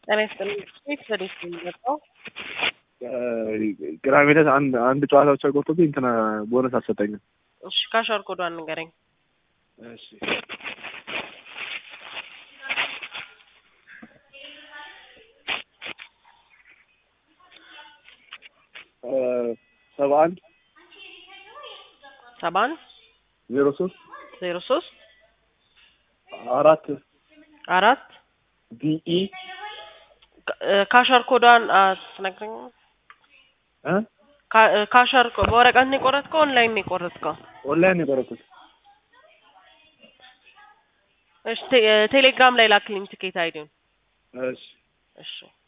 ጤና ይስጥልኝ። ቤት ወዴት ነው የሚመጣው? ቅዳሜ ዕለት አንድ አንድ ጨዋታ ብቻ ቆርጦብኝ እንትና ቦነስ አልሰጠኝም። እሺ ካሻር ኮዷን ንገረኝ። እሺ ሰባ አንድ ሰባ አንድ ዜሮ ሶስት ዜሮ ሶስት አራት አራት ቢኢ ካሻር ኮዷን አትነግረኝ። እ ካሻር ኮ- በወረቀት ነው የቆረጥከው? ኦንላይን ነው የቆረጥከው? ኦንላይን ነው የቆረጥኩት። እሺ ቴ- ቴሌግራም ላይ ላክልኝ ትኬት አይዲውን። እሺ እሺ